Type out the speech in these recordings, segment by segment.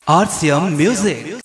RCM Music.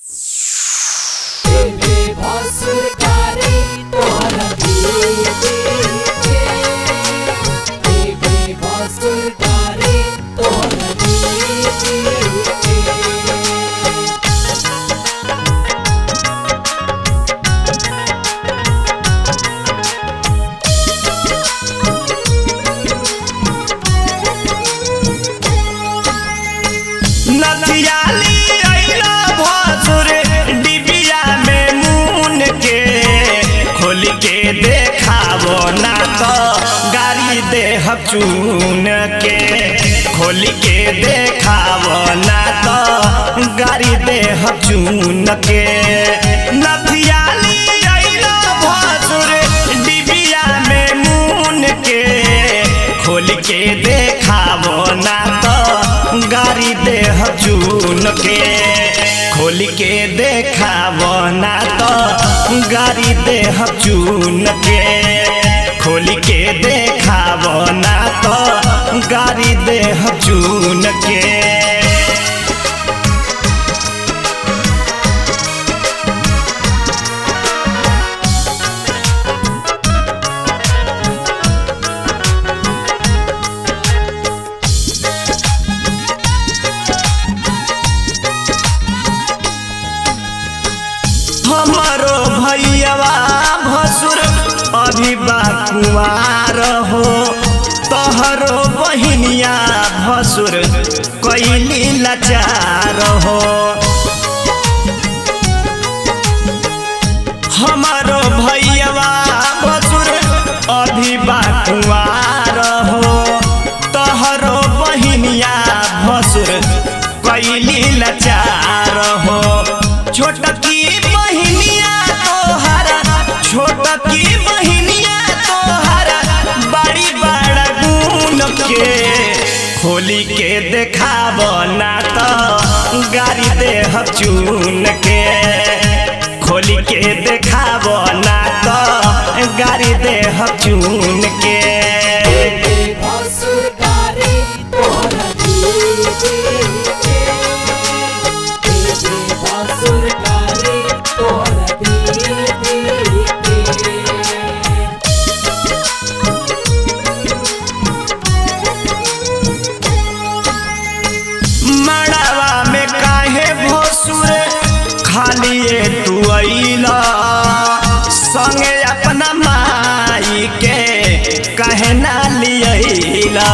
नथियाली अइलो भसुर डिबिया में मून के खोल के देखावो ना तो गाड़ी देह चून के खोल के देखावो ना तो गाड़ी देह चून के नथियाली अइलो भसुर डिबिया में मून के खोल के देखावो ना तो गाड़ी देह चून के खोल के देखावो ना तो गाड़ी देह चून के खोल के देखावो ना तो गाड़ी देह चून के हमारो भैयावा भसुर अभी बाकुआर हो तोहरो बहिनिया भसुर कैली लाचार हो हमारो भैयावा भसुर अभी बाकुआर हो तोहरो बहिनिया भसुर कैली लाचार हो छोटकी बहिनिया तोहरा छोटकी बहिनिया तोहरा बड़ी बड़ा गुण के खोली के देखाब ना तो गाड़ी देह चून के खोली के देखाब ना तो गाड़ी देह चून के मड़ावा में काहे भोसुर खालिए तू अइला संगे अपना माई के कहे ना लियला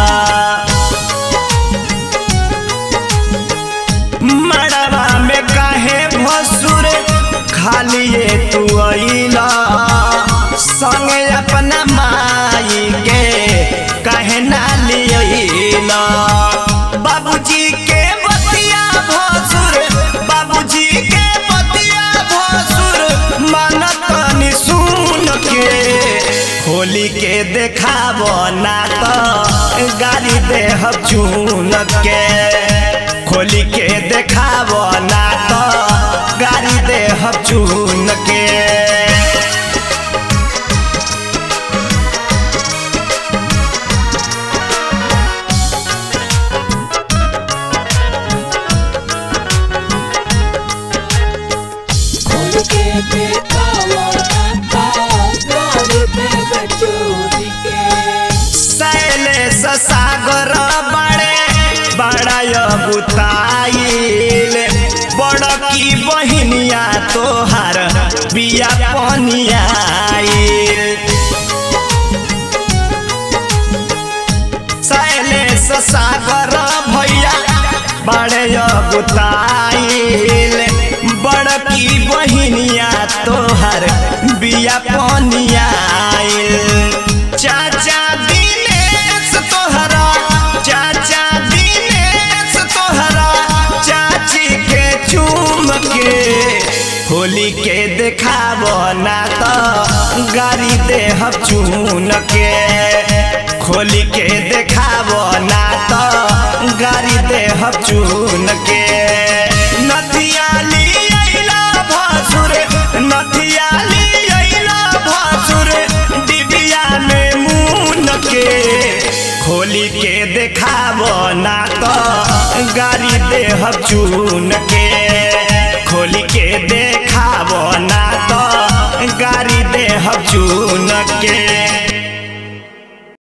मड़ावा में काहे भोसुर खालिए तू अइला संगे अपना माई के कहे ना लियला बाबूजी के बतिया भसुर बाबूजी के बतिया भसुर मानत नि सुन के खोली के देखाब ना तो गाड़ी देह चून के खोली के देखाब ना तो गाड़ी देह चून के शैलेश सागर बड़े बड़ा बुताइल बड़की बहिनिया तोहार बिया पनियाइल शैलेश सागर भैया बड़े बुताइल बड़की बहिनिया तोहार बिया पनियाइल चाचा दिनेश तोहरा चाचा दिनेश तोहरा चाची के चूम के होली के देखाब ना तो गाड़ी देह चून के खोली के देखाब ना तो गाड़ी देह चून के नथियाली अइला भसुर नथियाली अइला भसुर डिबिया में मून के खोली के देखाब ना तो गाड़ी देह चून के चून के